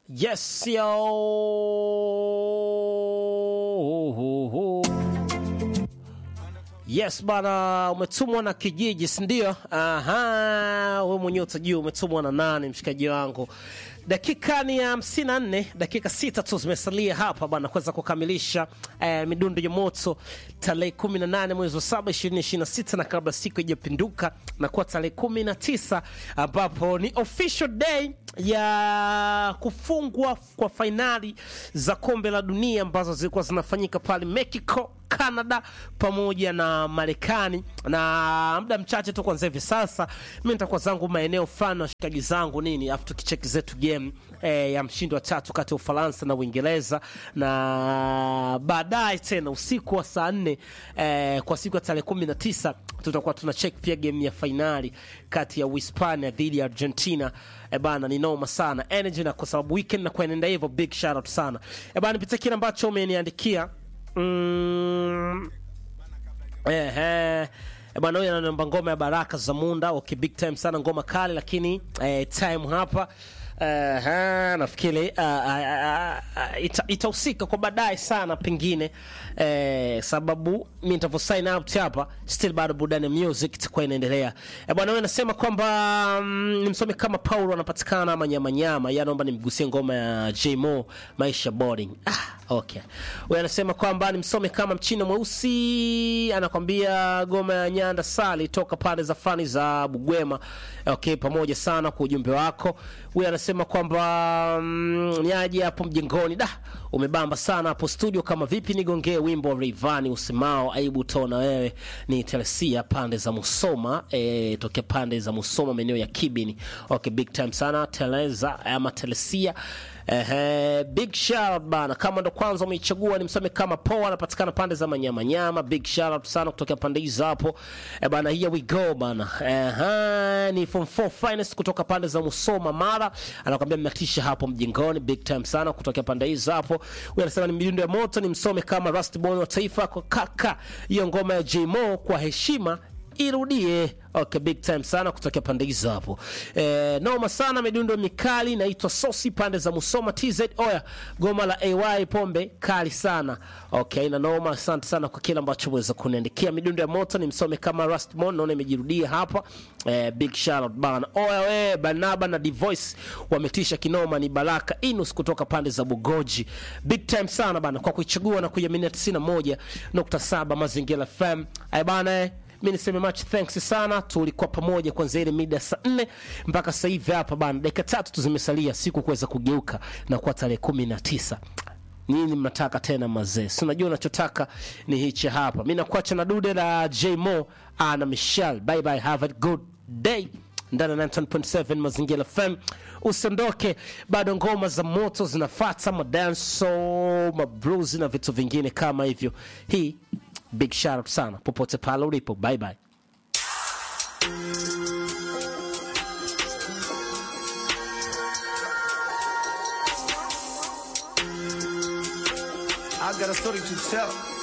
Yes, yo. Yes bana, umetumwa na kijiji, si ndio? Aha, wewe mwenyewe utajua umetumwa na nani, mshikaji wangu. Dakika ni hamsini na nne, dakika sita tu zimesalia hapa bana kuweza kukamilisha eh, midundo ya moto tarehe 18 mwezi wa saba 2026 na kabla siku ijapinduka na kuwa tarehe 19 ambapo ni official day ya kufungwa kwa fainali za kombe la dunia ambazo zilikuwa zinafanyika pale Mexico Canada pamoja na Marekani, na muda mchache tu kwanza hivi sasa mi nitakuwa zangu maeneo fulani, washikaji zangu nini, afu tukicheki zetu game eh, ya mshindi wa tatu kati ya Ufaransa na Uingereza, na baadaye tena usiku wa saa nne eh, kwa siku ya tarehe kumi na tisa tutakuwa tuna check pia game ya fainali kati ya Uhispania dhidi ya Argentina. E bana, ni noma sana energy, na kwa sababu weekend na kuenenda hivyo, big shout out sana e bana, nipitia kile ambacho umeniandikia mm, ehe E bwana, huyu anaomba ngoma ya Baraka za Munda. Okay, big time sana, ngoma kali, lakini eh, time hapa Uh, nafikiri uh, uh, uh, ita, itahusika kwa baadaye sana pengine eh, sababu mi nitavyo sign out hapa still bado burudani music itakuwa inaendelea eh, bwana wewe nasema kwamba mm, nimsome kama Paulo anapatikana ama nyama nyama ya naomba nimgusie ngoma ya Jmo maisha boring ah, okay wewe anasema kwamba nimsome kama mchina mweusi anakwambia ngoma ya Nyanda Sali toka pande za fani za Bugwema okay pamoja sana kwa ujumbe wako huyu anasema kwamba mm, niaje hapo mjengoni da umebamba sana hapo studio kama vipi nigongee wimbo wa Rayvanny usemao aibu tona wewe ni Telesia pande za Musoma e, tokea pande za Musoma maeneo ya Kibini okay big time sana Teleza ama Telesia Ehe, big shout out bana, kama ndo kwanza umeichagua ni msome kama poa, anapatikana pande za manyama nyama. Big shout out sana kutoka pande hizo hapo e bana, here we go bana. Ehe, ni form 4 finest kutoka pande za Musoma Mara, anakuambia mnatisha hapo mjengoni. Big time sana kutoka pande hizo hapo. Huyu anasema ni midundo ya moto, ni msome kama Rusty Boy wa taifa kwa kaka, hiyo ngoma ya Jmo kwa heshima irudie. Okay, big time sana kutokea pande hizo hapo. Eh, noma sana midundo mikali naitwa Sosi pande za Musoma TZ. Oya, goma la AY pombe kali sana. Okay, na noma, asante sana kwa kile ambacho umeweza kuniandikia. Midundo ya moto ni msome kama Rustmon, naona imejirudia hapa. Eh, big shout out bana. Oya we Banaba na Divoice wametisha kinoma, ni Baraka Inus kutoka pande za Bugoji. Big time sana bana kwa kuichagua na kuiaminia 91.7 Mazingira FM. Ay bana eh mi niseme much thanks sana, tulikuwa pamoja kuanzia ile mida saa nne mpaka sasa hivi hapa bana, dakika tatu tu zimesalia siku kuweza kugeuka na kuwa tarehe kumi na tisa. Nini mnataka tena mazee? Si unajua unachotaka ni hichi hapa. Mi nakuacha na dude la Jmo na Michelle. Bye bye, have a good day ndani ya 9.7 Mazingira FM. Usiondoke, bado ngoma za moto zinafata, madanso, mablues na vitu vingine kama hivyo. Hii big shout out sana popote pale ulipo. Bye bye. I got a story to tell.